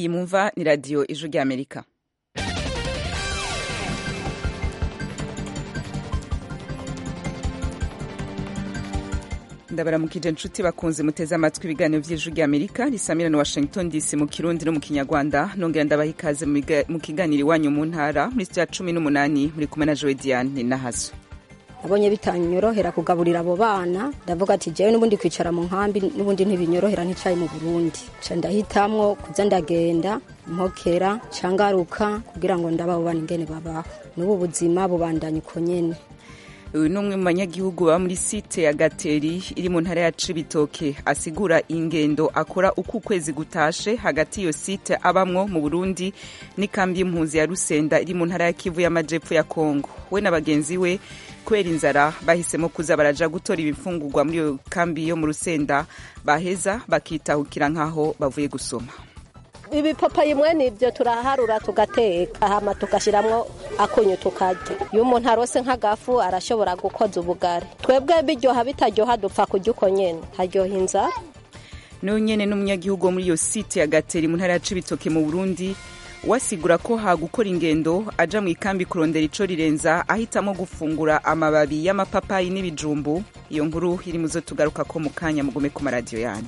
iyi mumva ni radiyo ijwi ry'amerika ndabaramukije inshuti bakunze muteze amatwi ibiganiro by'ijwi ry'amerika risamira na washington dc mu kirundi no mu kinyarwanda nongera ndabaha ikaze mu kiganiro iwanyu mu ntara muri sitiya cumi n'umunani muri kumwe na jowe diane nahazo nabonye bitanyorohera kugaburira abo bana ndavuga ati jewe n'ubundi kwicara mu nkambi n'ubundi ntibinyorohera nticaye mu burundi ca ndahitamwo kuza ndagenda mpokera ca ngaruka kugira ngo ndaba abo bana ingene babaho n'ubu buzima bubandanya uko nyene uyu ni umwe mu banyagihugu baba muri site ya gateri iri mu ntara ya cibitoke asigura ingendo akora uko ukwezi gutashe hagati iyo site abamwo mu burundi n'ikambi y'impunzi ya rusenda iri mu ntara ya kivu y'amajepfo ya kongo we na bagenzi we kubera inzara bahisemo kuza baraja gutora ibifungurwa muri iyo kambi yo mu rusenda baheza bakitahukira nk'aho bavuye gusoma ibipapayi mwene ibyo turaharura tugateka hama tugashyiramo akunyu tukarya iyo umuntu arose nk'agafu arashobora gukoza ubugari twebwe biryoha bitaryoha dupfa kurya uko nyene haryoha inzara n'uyu nyene n'umunyagihugu wo muri iyo site ya gateri mu ntara ya cibitoke mu burundi wasigura ko hagukora ingendo aja mu ikambi kurondera ico rirenza ahitamo gufungura amababi y'amapapayi n'ibijumbu iyo nkuru iri muzo tugaruka ko mu kanya mugume ku maradiyo yanyu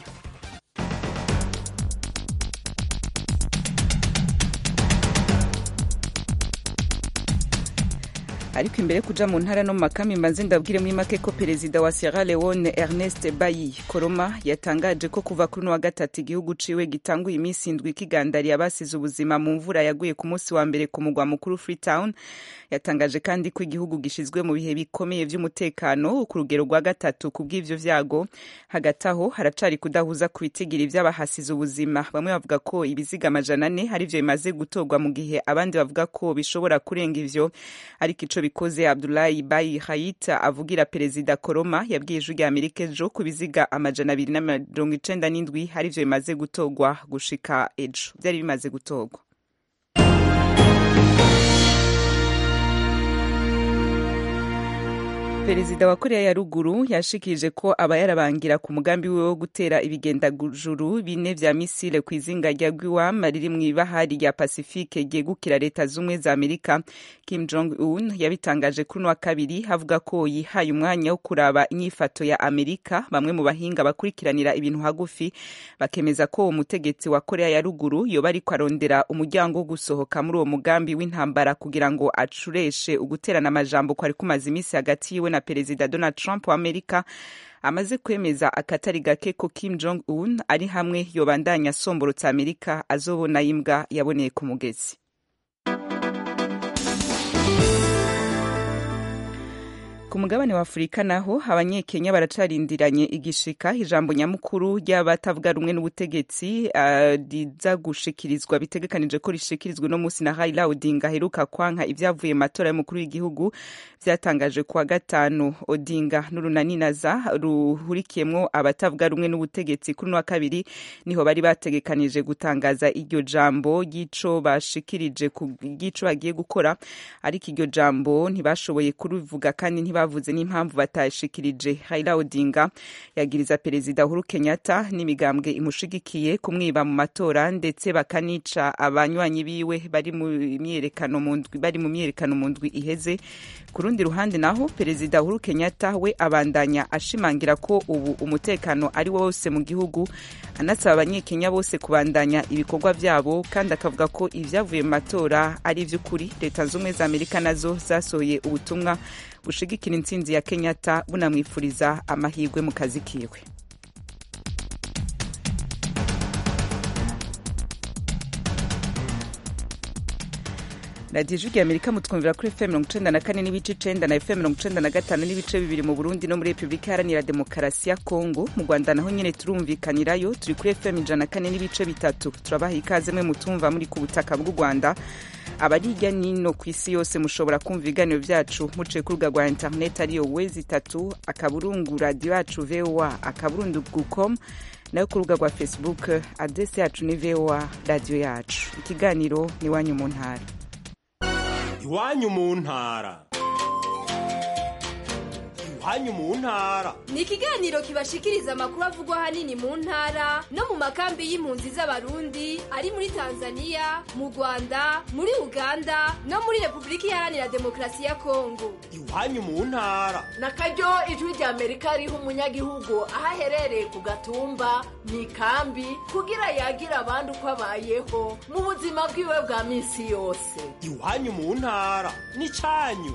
ariko imbere kuja mu ntara no mu makami mbanze ndabwire muri make ko perezida wa Sierra Leone Ernest Bayi Koroma yatangaje ko kuva kuri wa gatatu igihugu ciwe gitanguye iminsi indwi kigandariye abasize ubuzima mu mvura yaguye ku munsi wa mbere ku mugwa mukuru Freetown yatangaje kandi ko igihugu gishizwe mu bihe bikomeye vy'umutekano ku rugero rwa gatatu ku bw'ivyo vyago hagati aho haracari kudahuza ku bitigiri vy'abahasize ubuzima bamwe bavuga ko ibiziga amajana ane hari vyo bimaze gutorwa mu gihe abandi bavuga ko bishobora kurenga ivyo ariko ico bikoze Abdullahi Bayi Hayita avugira perezida Koroma yabwiye ijwi rya Amerika ejo ku biziga amajana abiri na mirongo icenda n'indwi hari vyo bimaze gutorwa gushika ejo vyari bimaze gutorwa perezida wa korea ya ruguru yashikirije ko aba yarabangira ku mugambi wiwe wo gutera ibigendajuru bine vya misile ku izinga rya guam riri mw'ibahari rya pasifike ryegukira leta z'ubumwe za amerika kim jong un yabitangaje kuri uno wa kabiri havuga ko yihaye umwanya wo kuraba inyifato ya amerika bamwe mu bahinga bakurikiranira ibintu hagufi bakemeza ko uwo mutegetsi wa korea ya ruguru yoba ariko arondera umuryango wo gusohoka muri uwo mugambi w'intambara kugira ngo acureshe uguterana amajambo kwari kumaze iminsi hagati yiwe na perezida donald trump wa amerika amaze kwemeza akatari gake ko kim jong un ari hamwe yobandanya asomborotsa amerika azobona imbwa yaboneye ku mugezi ku mugabane wa afurika naho abanyekenya baracarindiranye igishika ijambo nyamukuru ry'abatavuga rumwe n'ubutegetsi riza uh, gushikirizwa bitegekanije ko rishikirizwa no munsi na Raila Odinga aheruka kwanka ivyavuye mu matora y'umukuru w'igihugu vyatangaje kuwa gatanu Odinga n'urunaninaza ruhurikiyemwo abatavuga rumwe n'ubutegetsi kuri wa kabiri niho bari bategekanije gutangaza iryo jambo ry'ico bashikirije ry'ico bagiye gukora ariko iryo jambo ntibashoboye kurivuga kandi ntiba bavuze n'impamvu batashikirije Raila Odinga yagiriza perezida Uhuru Kenyatta n'imigambwe imushigikiye kumwiba mu matora ndetse bakanica abanywanyi biwe bari mu myerekano mu ndwi bari mu myerekano mu ndwi iheze ku rundi ruhande naho perezida Uhuru Kenyatta we abandanya ashimangira ko ubu umutekano ari wose mu gihugu anasaba abanyekenya bose kubandanya ibikorwa vyabo kandi akavuga ko ivyavuye mu matora ari ivy'ukuri leta z'ubumwe za Amerika nazo zasohoye ubutumwa bushigikira intsinzi ya Kenyatta bunamwifuriza amahirwe mu kazi kiwe radiyo ijwi amerika mutwumvira kuri fm mirongo icenda na kane n'ibice icenda na fm mirongo icenda na gatanu n'ibice bibiri mu burundi no muri repubulika iharanira demokarasi ya kongo mu rwanda naho nyene turumvikanirayo turi kuri fm ijana na kane n'ibice bitatu turabaha ikaze mwe mutumva muri ku butaka bw'u rwanda abari hirya nino ku isi yose mushobora kumva ibiganiro vyacu muciye ku rubuga rwa interineti ariyo wezi itatu akaburungu radiyo yacu voa akaburungu com nayo ku rubuga rwa facebook adresi yacu ni voa radiyo yacu ikiganiro ni iwanyu mu ntara iwanyu mu ntara iwanyu mu ntara ni ikiganiro kibashikiriza amakuru avugwa ahanini mu ntara no mu makambi y'impunzi z'abarundi ari muri tanzania mu rwanda muri uganda no muri repubulika iharanira demokarasi ya kongo iwanyu mu ntara na karyo ijwi rya amerika riha umunyagihugu aho aherereye ku gatumba mu ikambi kugira yagira abandi uko abayeho mu buzima bwiwe bwa minsi yose iwanyu mu ntara n'icyanyu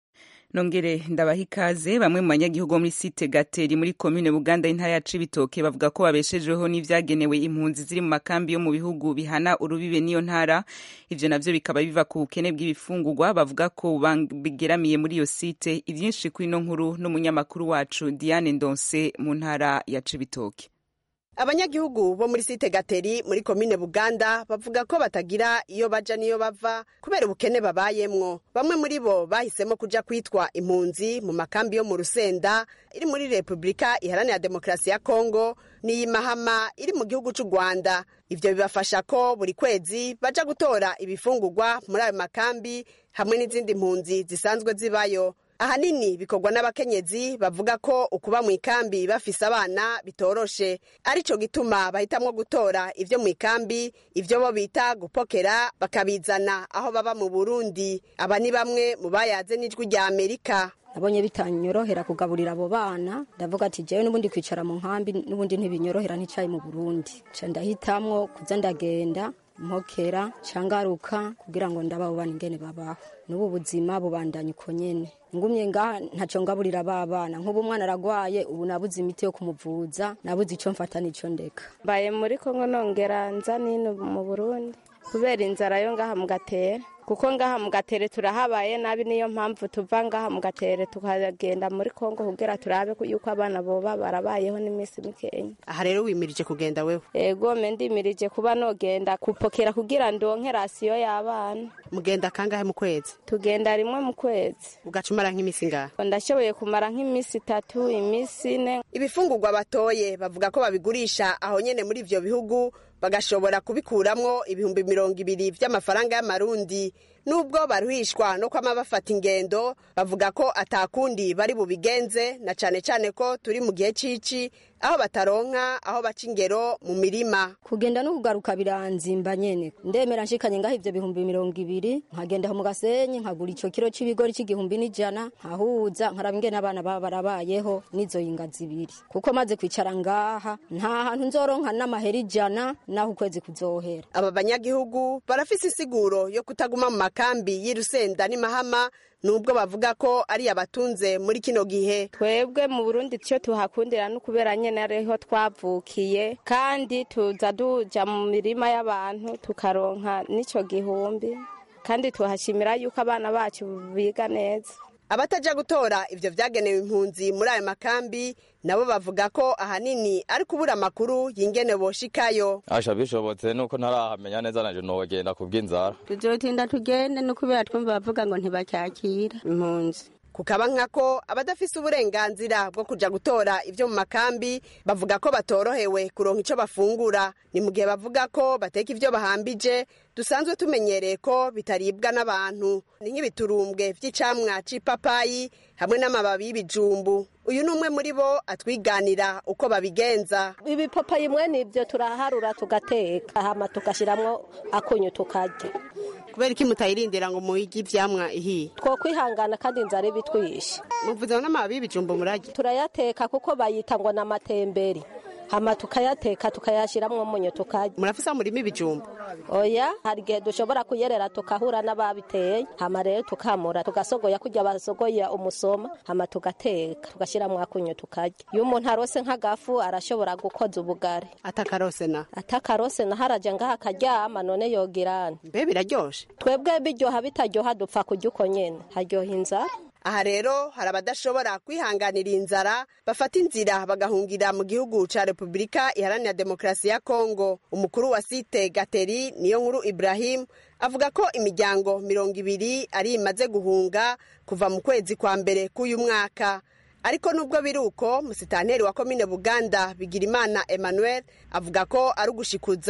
nongere ndabaha ikaze bamwe mu banyagihugu bo muri site gateri muri komine buganda intara ya cibitoke bavuga ko babeshejeho n'ivyagenewe impunzi ziri mu makambi yo mu bihugu bihana urubibe n'iyo ntara ivyo navyo bikaba biva ku bukene bw'ibifungurwa bavuga ko bigeramiye muri iyo site ivyinshi kuri ino nkuru n'umunyamakuru wacu diane ndonse mu ntara ya cibitoke abanyagihugu bo muri site gateri muri komine buganda bavuga ko batagira iyo baja n'iyo bava kubera ubukene babayemwo bamwe muri bo bahisemo kuja kwitwa impunzi mu makambi yo mu rusenda iri muri repubulika iharanira demokarasi ya kongo n'iy'imahama iri mu gihugu c'u rwanda ivyo bibafasha ko buri kwezi baja gutora ibifungurwa muri ayo makambi hamwe n'izindi mpunzi zisanzwe zibayo ahanini bikorwa n'abakenyezi bavuga ko ukuba mu ikambi bafise abana bitoroshe arico gituma bahitamwo gutora ivyo mu ikambi ivyo bo bita gupokera bakabizana aho baba mu burundi aba ni bamwe mu bayaze n'ijwi rya amerika nabonye bitanyorohera kugaburira abo bana ndavuga ati jewe n'ubundi kwicara mu nkambi n'ubundi ntibinyorohera nticaye mu burundi ca ndahitamwo kuza ndagenda mpokera cangaruka kugira ngo ndababo bana ingene babaho n'ubu buzima bubandanya uko nyene ngumye ngaha ntaco ngaburira ba bana nk'ubu umwana aragwaye ubu nabuze imiti yo kumuvuza nabuze ico mfata n'ico ndeka mbaye muri kongo nongera nza nino mu burundi kubera inzara yo ngaha mu gatere kuko ngaha mu gatere turahabaye nabi niyo mpamvu tuva ngaha mu gatere tukagenda muri kongo kugira turabe yuko abana boba barabayeho n'iminsi mikenya aha rero wimirije kugenda wewe ego me ndimirije kuba nogenda kupokera kugira ndonke rasiyo y'abana mugenda kangahe mu kwezi tugenda rimwe mu kwezi ugaca umara nk'iminsi ngaha ndashoboye kumara nk'iminsi itatu iminsi ine ibifungurwa batoye bavuga ko babigurisha aho nyene muri ivyo bihugu bagashobora kubikuramwo ibihumbi mirongo ibiri vy'amafaranga y'amarundi nubwo baruhishwa no kwama bafata ingendo bavuga ko atakundi bari bubigenze na cane cane ko turi mu gihe cici aho bataronka aho baca ingero mu mirima kugenda no kugaruka biranzimba nyene ndemera nshikanye ngaho ivyo bihumbi mirongo ibiri nkagenda mu gasenyi nkagura ico kiro c'ibigori c'igihumbi n'ijana nkahuza nkaraba ingene abana baba barabayeho n'izo yinga zibiri kuko maze kwicara ngaha nta hantu nzoronka n'amahera ijana naho ukwezi kuzohera aba banyagihugu barafise insiguro yo kutaguma mu makambi y'irusenda n'imahama nubwo bavuga ko ari abatunze muri kino gihe twebwe mu burundi icyo tuhakundira no kubera nyene ariho twavukiye kandi tuza duja mu mirima y'abantu tukaronka n'ico gihumbi kandi tuhashimira yuko abana bacu biga neza abataja gutora ivyo vyagenewe impunzi muri ayo makambi nabo bavuga ko ahanini ari kubura amakuru y'ingene boshikayo asha bishobotse nuko ntarahamenya neza nanje nogenda kubw'inzara tuzotinda tugende no kubera twumva bavuga ngo ntibacyakira impunzi kukaba nkako abadafise uburenganzira bwo kuja gutora ivyo mu makambi bavuga ko batorohewe kuronka ico bafungura ni mu gihe bavuga ko bateka ivyo bahambije dusanzwe tumenyereye ko bitaribwa n'abantu ni nk'ibiturumbwe vy'icamwa c'ipapayi hamwe n'amababi y'ibijumbu uyu ni umwe muri bo atwiganira uko babigenza ibipapayi mwene ibyo turaharura tugateka hama tugashiramwo akunyu tukarya kubera iki mutayirindira ngo muyige ivyamwa ihiye two kwihangana kandi inzara ibitwishe muvuze n'amababi y'ibijumbu murarya turayateka kuko bayita ngo n'amatemberi hama tukayateka tukayashiramwo umunyu tukarya murafise aho murima ibijumbu oya hari igihe dushobora kuyerera tukahura n'ababiteye hama rero tukamura tugasogoya kurya basogoya umusoma hama tugateka tugashiramwo akunyu tukarya iyo umuntu arose nk'agafu arashobora gukoza ubugari atakarose na atakarose na haraja ngaha akaryama none yogirana mbe biraryoshe twebwe biryoha bitaryoha dupfa kurya uko nyene haryoha inzara aha rero hari abadashobora kwihanganira inzara bafata inzira bagahungira mu gihugu ca repubulika iharanira demokarasi ya kongo umukuru wa site gateri niyo nkuru ibrahim avuga ko imiryango mirongo ibiri ari imaze guhunga kuva mu kwezi kwa mbere k'uyu mwaka ariko nubwo biri uko musitanteri wa komine buganda bigirimana emmanuel avuga ko ari ugushikuza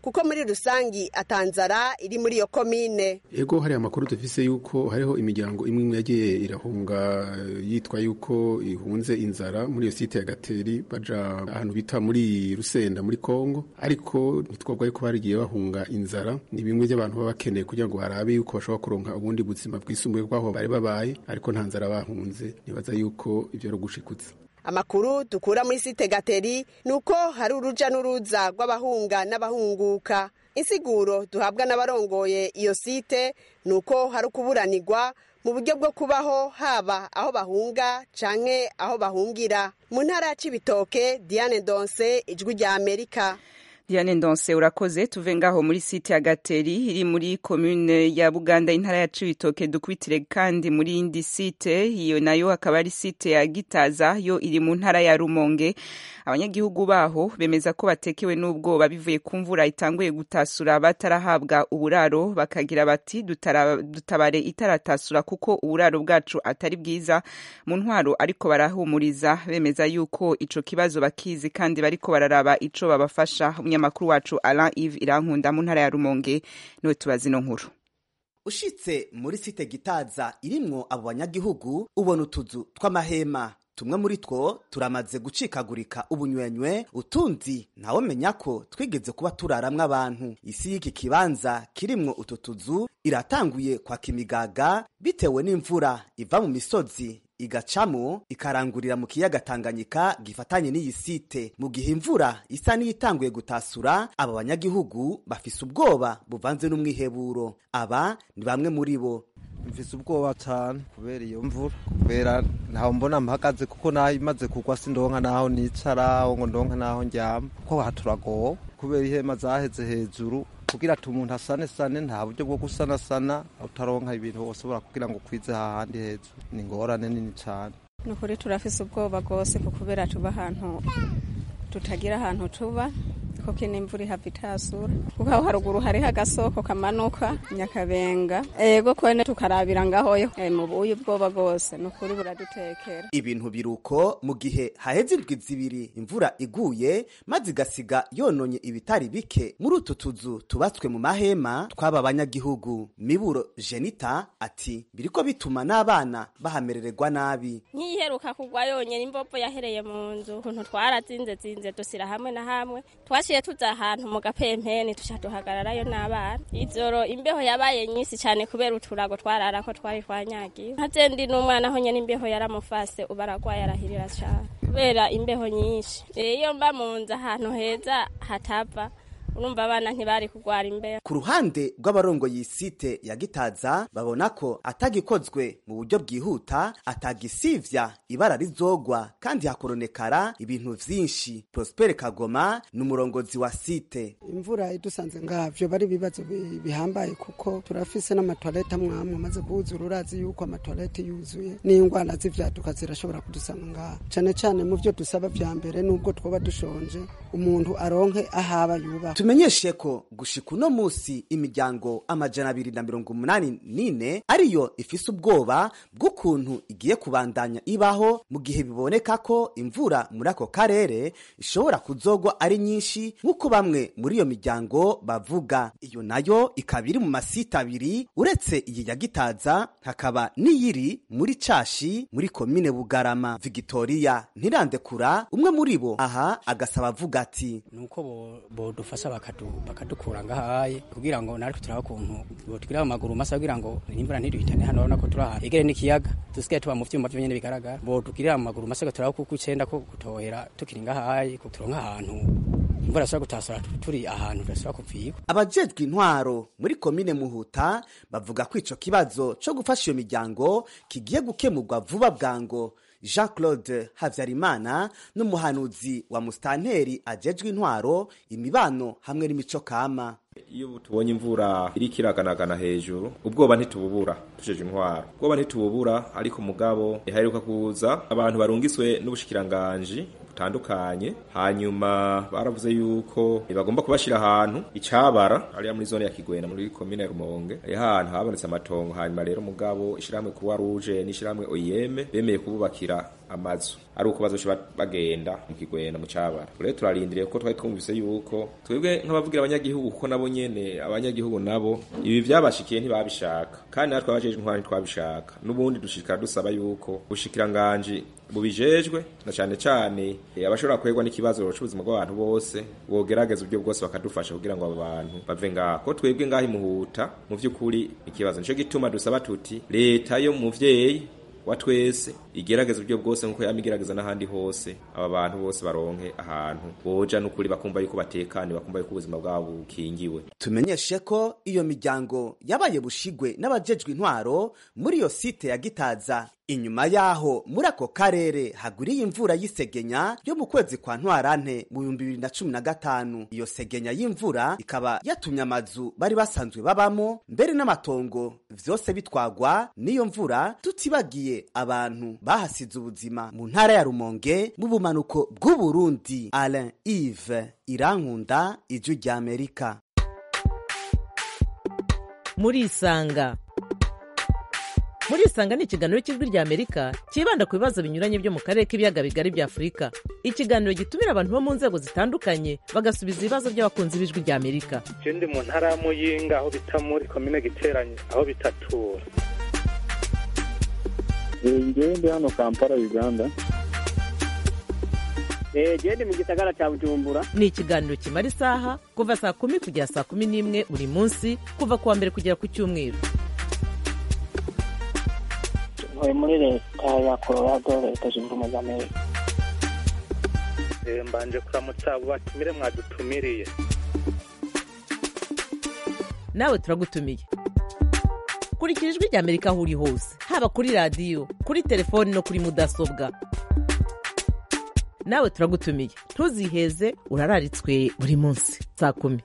kuko muri rusangi atanzara iri muri iyo komine ego hari amakuru dufise yuko hariho imiryango imwe imwe yagiye irahunga yitwa yuko ihunze inzara muri iyo site ya gateri baja ahantu bita muri rusenda muri kongo ariko ntitwabwa yuko barigiye bahunga inzara ni bimwe by'abantu baba bakeneye kugira ngo barabe yuko bashobora kuronka ubundi buzima bwisumbuye bw'aho bari babaye ariko nta nzara bahunze nibaza yuko ivyo ari ugushikutsa amakuru dukura muri site gateri ni uko hari uruja n'uruza rw'abahunga n'abahunguka insiguro duhabwa n'abarongoye iyo site ni uko hari ukuburanirwa mu buryo bwo kubaho haba aho bahunga canke aho bahungira mu ntara ya cibitoke diane donse ijwi rya amerika Diane Ndonse urakoze tuve ngaho muri site ya Gateri iri muri commune ya Buganda intara ya Cibitoke dukwitire kandi muri indi site iyo nayo akaba ari site ya Gitaza yo iri mu ntara ya Rumonge abanyagihugu baho bemeza ko batekewe n'ubwoba bivuye ku mvura itanguye gutasura batarahabwa uburaro bakagira bati "Dutara- dutabare itaratasura kuko uburaro bwacu atari bwiza mu ntwaro ariko barahumuriza bemeza yuko ico kibazo bakizi kandi bariko bararaba ico babafasha umunyamakuru wacu Alain Yves Irankunda mu ntara ya Rumonge niwe tubaza ino nkuru ushitse muri site gitaza irimwo abo banyagihugu ubona utuzu tw'amahema tumwe muri two turamaze gucikagurika ubunywenywe utundi ntawomenya ko twigeze kuba turaramwo abantu isi y'iki kibanza kirimwo utu tuzu iratanguye kwaka imigaga bitewe n'imvura iva mu misozi igacamo ikarangurira mu kiyaga Tanganyika gifatanye n'iyi site mu gihe imvura isa n'iyitanguye gutasura aba banyagihugu bafise ubwoba buvanze n'umwiheburo aba ni bamwe muri bo mfise ubwoba cyane kubera iyo mvura kubera ntaho mbona mpagaze kuko naho imaze kugwa sindonka naho nicara ngo ndonka naho ndyama kuko aha turagowe kubera ihema zaheze hejuru kugira ati umuntu asane sane nta buryo bwo gusanasana utaronka ibintu woshobora kugira ngo ukwize hahandi hejuru ni ingorane nini cyane ni ukuri turafise ubwoba rwose ku kubera tuba ahantu tutagira ahantu tuba kuko ino imvura ihava itasura kuko aho haruguru hariho agasoko kamanuka nyakabenga ego kwene tukarabira ngahoyo Eh, mu buyi ubwoba rwose ni ukuri buradutekera ibintu biruko mu gihe haheze indwi zibiri imvura iguye maze igasiga yononye ibitari bike muri utu tuzu tubatswe mu mahema tw'aba banyagihugu miburo jenita ati biriko bituma n'abana bahamerererwa nabi nkiheruka kugwa yonyene imbobo yahereye mu nzu ukuntu twarazinze zinze dusira hamwe na hamwe twaciye tuza ahantu mu gapempeni tuca duhagararayo n'abana ijoro imbeho yabaye nyinshi cyane kubera uturago twararako twari twanyagiwe nkazendi n'umwana aho nyene imbeho yaramufase ubu aragwaye arahirira cane kubera imbeho nyinshi Eh, iyo mba mu nzu ahantu heza hatava urumva abana ntibari kugwara imbeho ku ruhande rw'abarongoye iyi site ya gitaza babona ko atagikozwe mu buryo bwihuta atagisivya ibara rizogwa kandi hakoronekara ibintu vyinshi prospere kagoma ni umurongozi wa site imvura idusanze ngavyo bari ibibazo bi- bihambaye kuko turafise n'amatwarete amwamwe amaze kuwuzura urazi yuko amatwarete yuzuye n'ingwara z'ivyaduka zirashobora kudusanga ngaha cane cane mu vyo dusaba vya mbere n'ubwo twoba dushonje umuntu aronke ahaba yubaha tumenyeshe ko gushika uno musi imiryango amajana abiri na mirongo umunani n'ine ariyo ifise ubwoba bw'ukuntu igiye kubandanya ibaho mu gihe biboneka ko imvura muri ako karere ishobora kuzogwa ari nyinshi nk'uko bamwe muri iyo miryango bavuga iyo nayo ikaba iri mu masite abiri uretse iyi ya gitaza hakaba n'iyiri muri cashi muri komine bugarama victoria ntirandekura umwe muri bo aha agasaba avuga ati nuko bo- bodufasha bakadu- bakadukura ngahaye kugira ngo natwe turabe ukuntu botugirira amaguru masa kugira ngo imvura ntiduhitane hano urabona ko turi ahantu hegere n'ikiyaga dusigaye tuba mu vyuma vyo nyene bigaragara bodugirira amaguru masa turabe kuko icenda ko gutohera tukiri ngahaye ko turonka ahantu imvura ishobora gutasura turi ahantu tudashobora kuvigwa abajejwe intwaro muri komine muhuta bavuga ko ico kibazo co gufasha iyo miryango kigiye gukemurwa vuba bwango jean claude havyarimana n'umuhanuzi wa musitanteri ajejwe intwaro imibano hamwe n'imico kama iyo tubonye imvura iriko iraganagana hejuru ubwoba ntitububura tujeje intwaro ubwoba ntitububura ariko mugabo ihaheruka kuza abantu barungiswe n'ubushikiranganji butandukanye hanyuma baravuze yuko bagomba kubashira ahantu icabara ariya muri zone ya Kigwena muri komine ya Rumonge ari ahantu habonetse amatongo hanyuma rero mugabo ishirahamwe Croix Rouge n'ishirahamwe OIM bemeye kububakira amazu ari uko bazoca bagenda mu kigwena mu cabara rero turarindiriye ko twari twumvise yuko twebwe nk'abavugira abanyagihugu kuko nabo nyene abanyagihugu nabo ibi vyabashikiye ntibabishaka kandi natwe abajejwe intwara ntitwabishaka n'ubundi dushikara dusaba yuko bushikiranganji bubijejwe na cane cane abashobora kwegwa n'ikibazo c'ubuzima bw'abantu bose bogerageza uburyo bwose bakadufasha kugira ngo abo bantu bave ngaho ko twebwe ngaho imuhuta mu vy'ukuri ikibazo nico gituma dusaba tuti leta yo muvyeyi wa twese igerageza uburyo bwose nkuko yama igerageza n'ahandi hose aba bantu bose baronke ahantu boja n'ukuri bakumva yuko batekanye bakumva yuko ubuzima bwabo bukingiwe tumenyeshe ko iyo miryango yabaye bushigwe n'abajejwe intwaro muri iyo site ya gitaza inyuma yaho muri ako karere hagwiriye imvura y'isegenya yo mu kwezi kwa ntwarante mu bihumbi bibiri na cumi na gatanu iyo segenya y'imvura ikaba yatumye amazu bari basanzwe babamo mbere n'amatongo vyose bitwagwa n'iyo mvura tutibagiye abantu bahasize ubuzima mu ntara ya rumonge mu bumanuko bw'uburundi alain ive irankunda ijwi ry'amerika murisanga murisanga ni ikiganiro cy'ijwi ry'amerika cyibanda ku bibazo binyuranye byo mu karere k'ibiyaga bigari bya afurika ikiganiro gitumira abantu bo mu nzego zitandukanye bagasubiza ibibazo by'abakunzi b'ijwi ry'amerika je ndi mu ntara ya muyinga aho bita muri komine giteranye aho bitatura ngewe ndi hano kampala uganda gende mu gisagara cya bujumbura ni ikiganiro kimara isaha kuva saa kumi kugera saa kumi n'imwe buri munsi kuva ku wa mbere kugera ku cyumweru ntuye muri leta ya colorado leta zunze ubumwe za amerika mbanje kuramutsa abo batumire mwadutumiriye nawe turagutumiye kurikira ijwi ry'amerika aho uri hose haba kuri radiyo kuri telefoni no kuri mudasobwa nawe turagutumiye ntuziheze urararitswe buri munsi saa kumi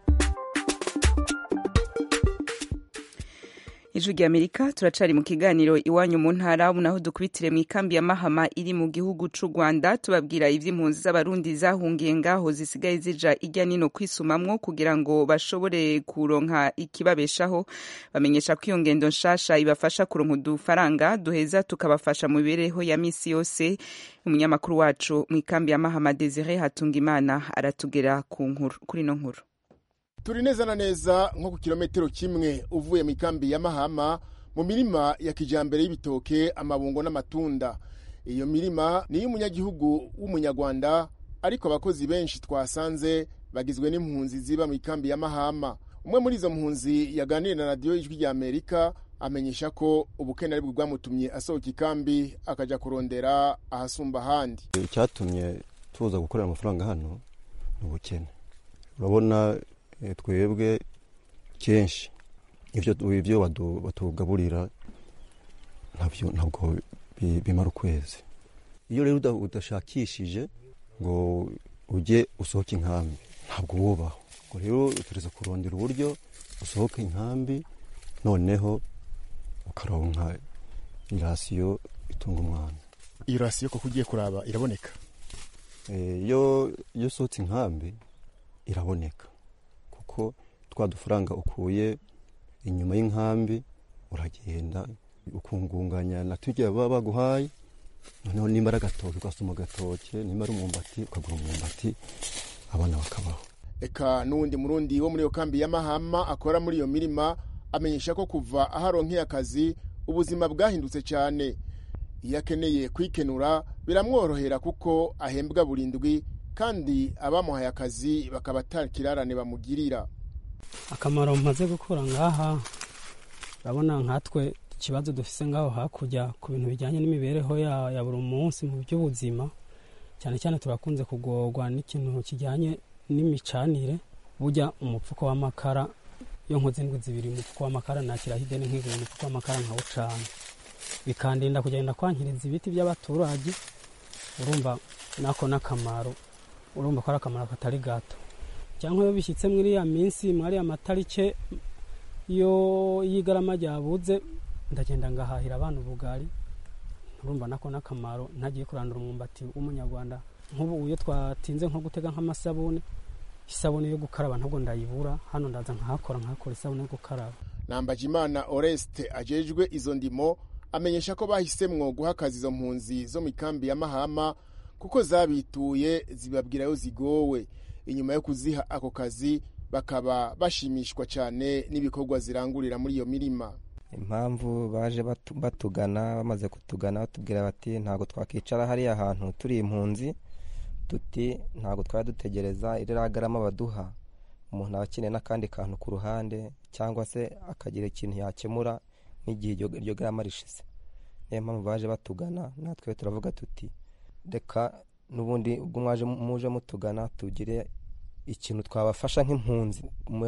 ijwi ry'amerika turacari mu kiganiro iwanyu mu ntara ubu naho dukubitire mu ikambi ya mahama iri mu gihugu c'u rwanda tubabwira ivy'impunzi z'abarundi zahungiye ngaho zisigaye zija irya nino kwisumamwo kugira ngo bashobore kuronka ikibabeshaho bamenyesha ko iyo ngendo nshasha ibafasha kuronka udufaranga duheza tukabafasha mu mibereho ya misi yose umunyamakuru wacu mu ikambi ya mahama desire hatungimana aratugera ku nkuru kuri ino nkuru turi neza na neza nko ku kilometero kimwe uvuye mu ikambi ya mahama mu mirima ya kijambere y'ibitoke amabungo n'amatunda iyo mirima ni iy'umunyagihugu w'umunyarwanda ariko abakozi benshi twasanze bagizwe n'impunzi ziba mu ikambi ya mahama umwe muri izo mpunzi yaganiriye na radiyo y'ijwi rya amerika amenyesha ko ubukene ari bwo bwamutumye asohoka ikambi akajya kurondera ahasumba ahandi icyatumye tuza gukorera amafaranga hano ni ubukene urabona twebwe kenshi ibyo batugaburira ntabwo bimara ukwezi iyo rero udashakishije ngo ujye usohoke inkambi ntabwo wubaho ngo rero utereza kurondera uburyo usohoka inkambi noneho ukaronka irasiyo itunga umwana iyo rasiyo koko ugiye kuraba iraboneka iyo usohotse inkambi iraboneka kuko twa dufaranga ukuye inyuma y'inkambi uragenda ukungunganya na tujya baba baguhaye noneho nimba ari agatoki ugasoma agatoke nimba ari umwumbati ukagura umwumbati abana bakabaho eka n'uwundi murundi wo muri iyo kambi ya mahama akora muri iyo mirima amenyesha ko kuva aho aronkeye akazi ubuzima bwahindutse cyane iyo akeneye kwikenura biramworohera kuko ahembwa burindwi kandi abamuhaye akazi bakaba atakirarane bamugirira akamaro maze gukura ngaha urabona nkatwe ikibazo dufise ngaho hakurya ku bintu bijyanye n'imibereho ya buri munsi mu by'ubuzima cyane cyane turakunze kugorwa n'ikintu kijyanye n'imicanire burya umupfuko w'amakara iyo nkoze indwi zibiri umupfuko w'amakara nakiraho ideni nkigura umupfuko w'amakara nkawucana bikandinda kugenda kwankiriza ibiti by'abaturage urumva nako n'akamaro urumva ko ari akamaro katari gato cyangwa iyo bishyitse muri iriya minsi muri ariya matarike iyo y'igarama ryabuze ndagenda ngahahira abana ubugari urumva nako n'akamaro ntagiye kurandura umwumbati w'umunyarwanda nk'ubu iyo twatinze nko gutega nk'amasabune isabune yo gukaraba ntabwo ndayibura hano ndaza nkahakora nkahakora isabune yo gukaraba nambajimana oreste ajejwe izo ndimo amenyesha ko bahisemwo guha akazi izo mpunzi zo mu ikambi ya mahama kuko zabituye zibabwira yo zigowe inyuma yo kuziha ako kazi bakaba bashimishwa cyane n'ibikorwa zirangurira muri iyo mirima impamvu baje batugana bamaze kutugana batubwira bati ntabwo twakicara hariya hantu turi impunzi tuti ntabwo twari dutegereza iriya garama baduha umuntu aba akeneye n'akandi kantu ku ruhande cyangwa se akagira ikintu yakemura nk'igihe iryo garama rishize niyo mpamvu baje batugana natwe turavuga tuti reka n'ubundi ubwo mwaje muje mutugana tugire ikintu twabafasha nk'impunzi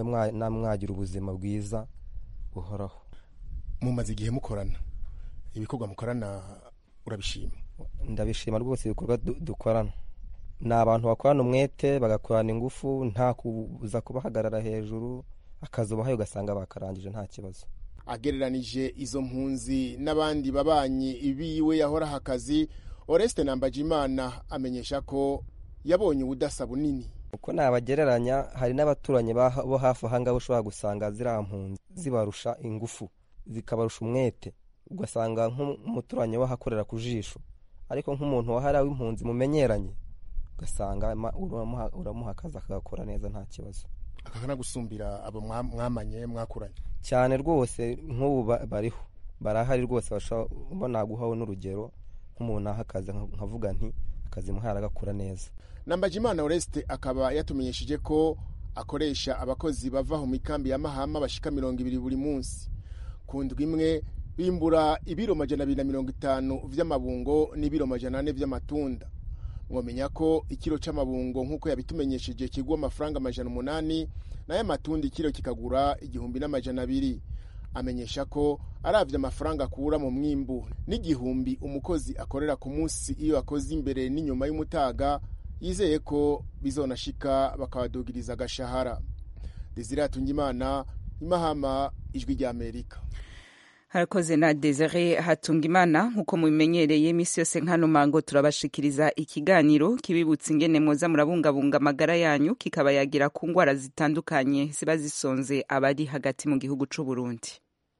mwagira ubuzima bwiza buhoraho mumaze igihe mukorana ibikorwa mukorana urabishima ndabishima rwose ibikorwa dukorana ni abantu bakorana umwete bagakorana ingufu nta kuza kubahagarara hejuru akazi ubahaye ugasanga bakarangije nta kibazo agereranije izo mpunzi n'abandi babanyi biwe yahoraho akazi oreste nambajimana amenyesha ko yabonye ubudasa bunini uko nabagereranya hari n'abaturanyi bo hafi ahangaha ushobora gusanga ziriya mpunzi zibarusha ingufu zikabarusha umwete ugasanga nk'umuturanyi we ahakorera ku jisho ariko nk'umuntu wahariwe impunzi mumenyeranye ugasanga uramuha akazi akagakora neza nta kibazo akanagusumbira abo mwamanye mwakuranye cyane rwose nk'ubu bariho barahari rwose bashobora guhaho n'urugero nk'umuntu aha akazi nkavuga nti akazi muhaye aragakora neza nambajimana oreste akaba yatumenyesheje ko akoresha abakozi bava mu mikambi ya mahama bashika mirongo ibiri buri munsi ku ndwi imwe bimbura ibiro majana abiri na mirongo itanu vy'amabungo n'ibiro majana ane vy'amatunda mwomenya ko ikiro c'amabungo nk'uko yabitumenyesheje kigwa amafaranga amajana umunani nayo amatunda ikiro kikagura igihumbi n'amajana abiri amenyesha ko aravye amafaranga akura mu mwimbu n'igihumbi umukozi akorera ku munsi iyo akoze imbere n'inyuma y'umutaga yizeye ko bizonashika bakabadugiriza agashahara desire hatungimana imahama ijwi ry'amerika harakoze na desire hatungimana nk'uko mubimenyereye iminsi yose nkano mango turabashikiriza ikiganiro kibibutsa ingene mwoza murabungabunga amagara yanyu kikaba yagira ku ndwara zitandukanye ziba zisonze abari hagati mu gihugu c'u Burundi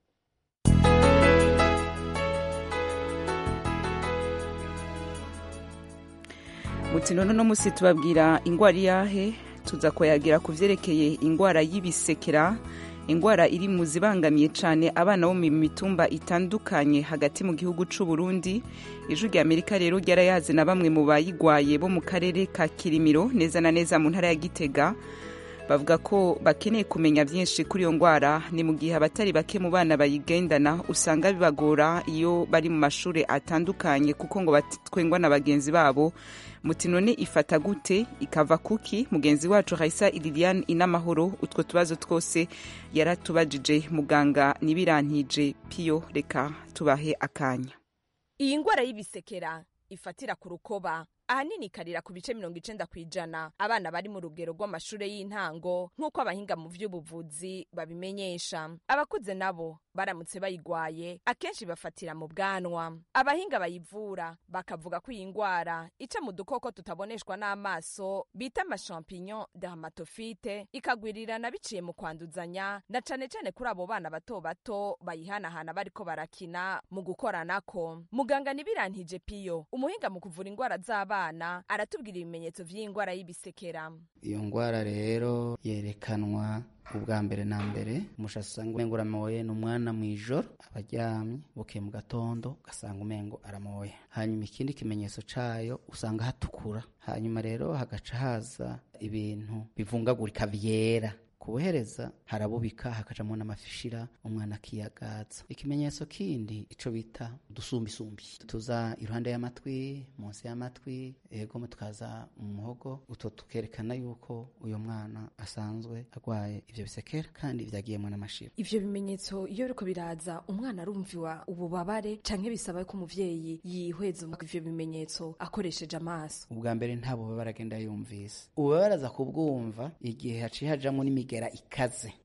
mutino no musi tubabwira ingwara iyahe tuza kuyagira ku vyerekeye ingwara y'ibisekera ingwara iri mu zibangamiye cyane abana bo mu mitumba itandukanye hagati mu gihugu c'u Burundi ijwi rya Amerika rero ryarayaze na bamwe mu bayigwaye bo mu karere ka Kirimiro neza na neza mu ntara ya Gitega bavuga ko bakeneye kumenya byinshi kuri iyo ndwara ni mu gihe abatari bake mu bana bayigendana usanga bibagora iyo bari mu mashuri atandukanye kuko ngo batwengwa na bagenzi babo muti none ifata gute ikava kuki mugenzi wacu Raisa Liliane inamahoro utwo tubazo twose yaratubajije muganga nibirantije piyo reka tubahe akanya iyi ndwara y'ibisekera ifatira ku rukoba ahanini ikarira ku bice mirongo icenda ku ijana abana bari mu rugero rw'amashure y'intango nk'uko abahinga mu vy'ubuvuzi babimenyesha abakuze nabo baramutse bayigwaye akenshi bafatira mu bwanwa abahinga bayivura bakavuga ko iyi ndwara ica mu dukoko tutaboneshwa n'amaso bita amashampinyon dermatofite ikagwirirana biciye mu kwanduzanya na cane cane kuri abo bana bato bato bayihanahana bariko barakina mu gukoranako muganga nibirantije piyo umuhinga mu kuvura indwara z'abana aratubwira ibimenyetso vy'indwara y'ibisekera iyo ndwara rero yerekanwa ubwa mbere na mbere umushatsi usanga umengo uramoye ni umwana mu ijoro aba aryamye bukeye mu gatondo ugasanga umengo aramoye hanyuma ikindi kimenyetso cayo usanga hatukura hanyuma rero hagaca haza ibintu bivungagurika vyera kubuhereza harabubika hakajamo n'amafishira umwana akiyagaza ikimenyetso kindi ico bita udusumbisumbi tuza iruhande y'amatwi munsi y'amatwi ego tukaza mu muhogo utwo tukerekana yuko uyo mwana asanzwe agwaye ivyo bisekera kandi vyagiyemwo n'amashira ivyo bimenyetso iyo biriko biraza umwana arumviwa ububabare canke bisaba ko umuvyeyi yihweza ivyo bimenyetso akoresheje amaso ubwa mbere nta bubabare agenda yumvise ububabare aza kubwumva igihe haciye hajamwo n'imigera ikaze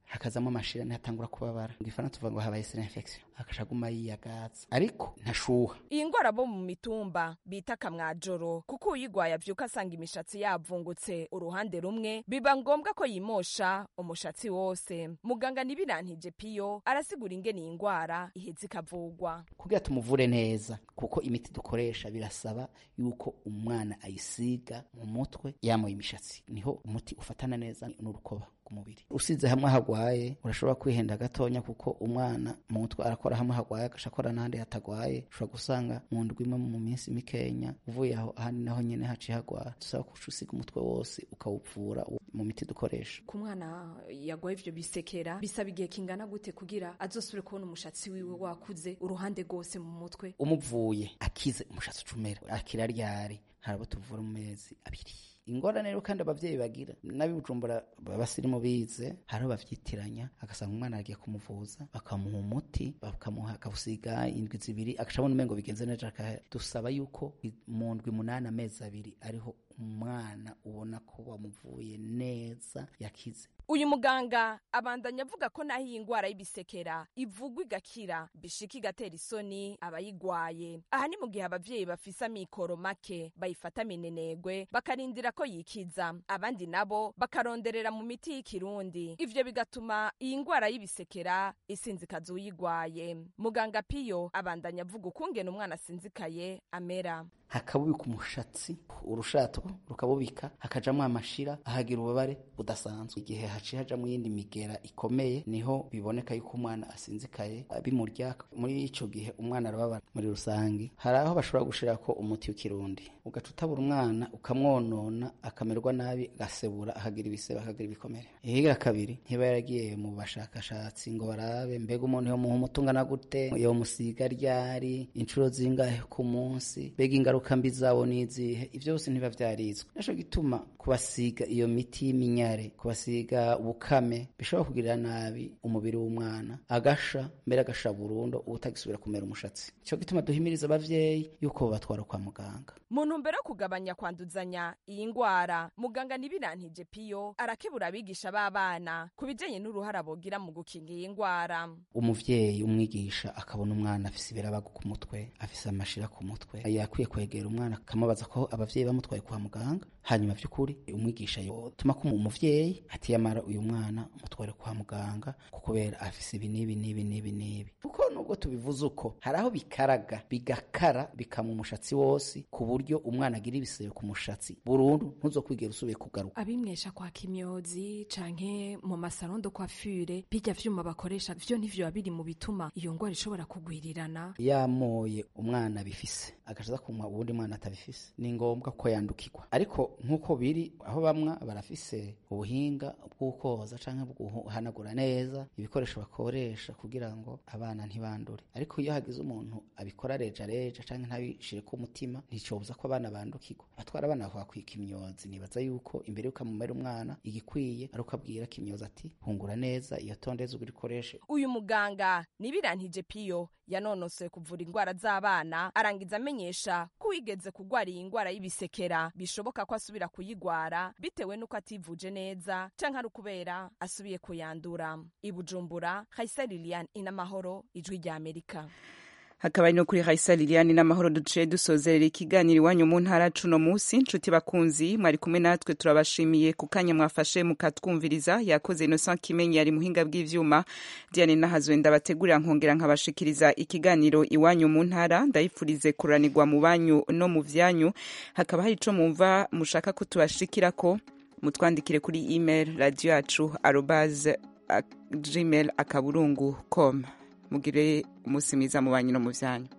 hakazamo amashira ntihatangura kubabara mu gifaransa tuvuga ngo habaye sera infection akaca aguma yiyagaza ariko ntashuha iyi ngwara bo mu mitumba bita kamwajoro kuko uyigwaye avyuka asanga imishatsi yavungutse uruhande rumwe biba ngombwa ko yimosha umushatsi wose muganga nibirantije piyo arasigura ingene iyi ngwara iheza ikavugwa kugira tumuvure neza kuko imiti dukoresha birasaba yuko umwana ayisiga mu mutwe yamoye imishatsi niho umuti ufatana neza n'urukoba kumubiri usize hamwe hagwaye urashobora kwihenda gatonya kuko umwana mu mutwe arakora hamwe hagwaye agaca akora n'ahandi hatagwaye ushobora gusanga mu ndwi imwe mu minsi mikenya uvuye aho ahandi naho nyene haciye hagwara dusaba kuca usiga umutwe wose ukawuvura mu miti dukoresha ku mwana yagwaye ivyo bisekera bisaba igihe kingana gute kugira azosubire kubona umushatsi wiwe wakuze uruhande rwose mu mutwe umuvuye akize umushatsi ucumera akira ryari harabo tuvura mu mezi abiri ingorane rero kandi abavyeyi bagira n'abibujumbura babasirimu bize hariho bavyitiranya agasanga umwana agiye kumuvuza bakamuha umuti bakamuha akabusiga indwi zibiri agacabona umengo bigenze neza dusaba yuko mu ndwi munani amezi abiri ariho umwana ubona ko wamuvuye neza yakize uyu muganga abandanya avuga ko naho iyi ngwara y'ibisekera ivugwa igakira bishika igatera isoni abayigwaye aha ni mu gihe abavyeyi bafise amikoro make bayifata minenegwe bakarindira ko yikiza abandi nabo bakaronderera mu miti y'ikirundi ivyo bigatuma iyi ngwara y'ibisekera isinzikaza uyigwaye muganga piyo abandanya avuga ukungene umwana asinzikaye amera hakabubika umushatsi urushato rukabubika hakajamwo amashira ahagira ububabare budasanzwe igihe haciye hajamwo iyindi migera ikomeye niho biboneka yuko umwana asinzikaye bimurya muri ico gihe umwana arababara muri rusangi hari aho bashobora gushirako umuti w'ikirundi ugaca utabura umwana ukamwonona akamererwa nabi agasebura akagira ibisebe akagira ibikomere ihigira kabiri ntiba yaragiye mu bashakashatsi ngo barabe mbega umuntu yomuha umuti ungana gute yomusiga ryari inshuro zingahe ku munsi mbega ingaruka mbi zabo n'izihe ivyo byose ntiba vyarizwe naco gituma kubasiga iyo miti y'iminyare kubasiga ubukame bishobora kugirira nabi umubiri w'umwana agasha mbere agasha burundu ubutagisubira kumera umushatsi ico gituma duhimiriza abavyeyi yuko batwara kwa muganga mu ntumbero yo kugabanya kwanduzanya iyi ngwara muganga nibirantije piyo arakebura abigisha b'abana ku bijanye n'uruhara bogira mu gukinga iyi ngwara umuvyeyi umwigisha akabona umwana afise ibirabago ku mutwe afise amashira ku mutwe yakwiye kwegera umwana akamubaza ko abavyeyi bamutwaye kwa muganga hanyuma vy'ukuri umwigisha yotuma ko umuvyeyi ati yamara uyu mwana mutware kwa muganga kubera afise ibi n'ibi n'ibi n'ibi n'ibi kuko nubwo tubivuze uko hari aho bikaraga bigakara bikama umushatsi wose ku buryo umwana agira ibisebe ku mushatsi burundu ntuzokwigera usubiye kugaruka abimwesha kwa kimyozi canke mu masaro de coiffure bijya vyuma bakoresha vyo ntivyo biri mu bituma iyo ngwara ishobora kugwirirana yamoye umwana bifise agacaza kumwa uwundi mwana atabifise ni ngombwa ko yandukirwa ariko nk'uko biri aho bamwa barafise ubuhinga bw'ukoza canke bw'uhanagura neza ibikoresho bakoresha kugira ngo abana ntibandure ariko iyo hagize umuntu abikora reja reja canke ntabishire ku mutima nticobuza ko abana bandukirwa abatwara abana bakwika imyozi nibaza yuko imbere yuko amumera umwana igikwiye ari uko abwira kimyozi ati hungura neza iyo tondeza ubikoreshe uyu muganga nibirantije piyo yanonosoye kuvura ingwara z'abana arangiza amenyesha ko wigeze kugwara iyi ngwara y'ibisekera bishoboka ko asubira kuyigwara bitewe n'uko ativuje neza canke ari ukubera asubiye kuyandura ibujumbura hayisa lilian inamahoro ijwi rya amerika hakaba no kuri Raisa Liliane n'amahoro duciye dusozerera ikiganiro iwanyu mu ntara cuno musi nshuti bakunzi mwari kumwe natwe turabashimiye ku kanya mwafashe mukatwumviriza yakoze Innocent Kimenyi yari muhinga bw'ivyuma Diane Nahazwe ndabategurira nkongera nkabashikiriza ikiganiro iwanyu mu ntara ndayifurize kuranirwa mu banyu no mu vyanyu hakaba hari ico mumva mushaka ko tubashikirako mutwandikire kuri email radio yacu arobase gmail akaburungu com mugire umunsi mwiza mu banyu no mu byanyu